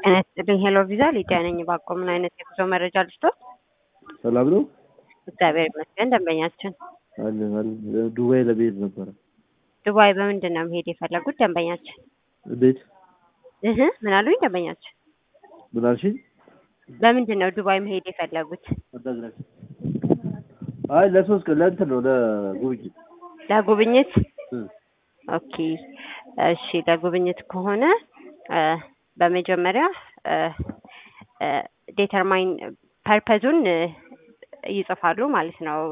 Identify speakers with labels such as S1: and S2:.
S1: ጤና ይስጥልኝ። ሄሎ ቪዛ ሊዲያ ነኝ። ባቆ ምን አይነት የጉዞ መረጃ ልስጦት?
S2: ሰላም ነው?
S1: እግዚአብሔር ይመስገን። ደንበኛችን
S2: አለን አለን። ዱባይ ለመሄድ ነበረ።
S1: ዱባይ በምንድን ነው መሄድ የፈለጉት? ደንበኛችን
S2: እንዴት?
S1: እህ ምን አሉኝ? ደንበኛችን
S2: ምን አልሽኝ?
S1: በምንድን ነው ዱባይ መሄድ የፈለጉት?
S2: አይ ለሶስት ቀን ለእንትን ነው ለጉብኝት።
S1: ለጉብኝት?
S2: እ
S1: ኦኬ እሺ። ለጉብኝት ከሆነ እ በመጀመሪያ ዴተርማይን ፐርፐዙን ይጽፋሉ ማለት ነው።